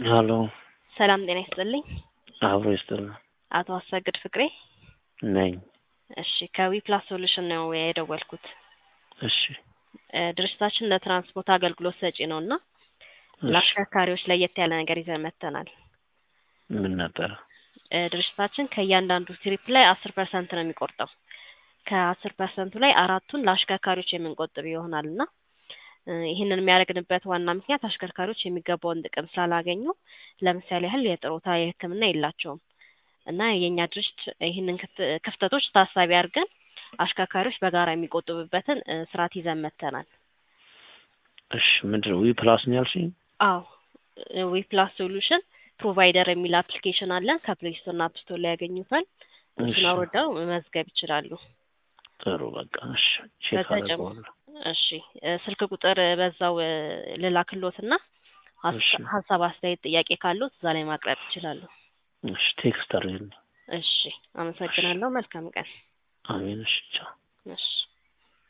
ሀሎ ሰላም ጤና ይስጥልኝ። አብሮ ይስጥልን አቶ አሰግድ ፍቅሬ ነኝ። እሺ ከዊ ፕላስ ሶሉሽን ነው የደወልኩት። እሺ እ ድርጅታችን ለትራንስፖርት አገልግሎት ሰጪ ነው እና እሺ ለአሽከርካሪዎች ለየት ያለ ነገር ይዘን መጥተናል። ምን ነበረ? እ ድርጅታችን ከእያንዳንዱ ትሪፕ ላይ አስር ፐርሰንት ነው የሚቆርጠው። ከአስር ፐርሰንቱ ላይ አራቱን ለአሽከርካሪዎች የምንቆጥብ ይሆናል እና እ ይህንን የሚያደርግንበት ዋና ምክንያት አሽከርካሪዎች የሚገባውን ጥቅም ስላላገኙ ለምሳሌ ያህል የጥሮታ የሕክምና የላቸውም እና የእኛ ድርጅት ይህንን ክፍት- ክፍተቶች ታሳቢ አድርገን አሽከርካሪዎች በጋራ የሚቆጥቡበትን እ ስርዓት ይዘን መጥተናል። እሺ ምንድን ነው ዊ ፕላስ ነው ያልሽኝ? አዎ ዊ ፕላስ ሶሉሽን ፕሮቫይደር የሚል አፕሊኬሽን አለን። ከፕሌይ ስቶር እና አፕ ስቶር ላይ ያገኙታል። እሺ እሱን አውርደው መመዝገብ ይችላሉ። ጥሩ በቃ እሺ ቼክ በተጨማ- አደርገዋለሁ። እሺ እ ስልክ ቁጥር በዛው እ ልላክሎትና ሀስ- እሺ ሀሳብ፣ አስተያየት፣ ጥያቄ ካሉት እዛ ላይ ማቅረብ ይችላሉ። እሺ ቴክስት አድርግልኝ። እሺ አመሰግናለሁ። መልካም ቀን። አሜን። እሺ ቻው። እሺ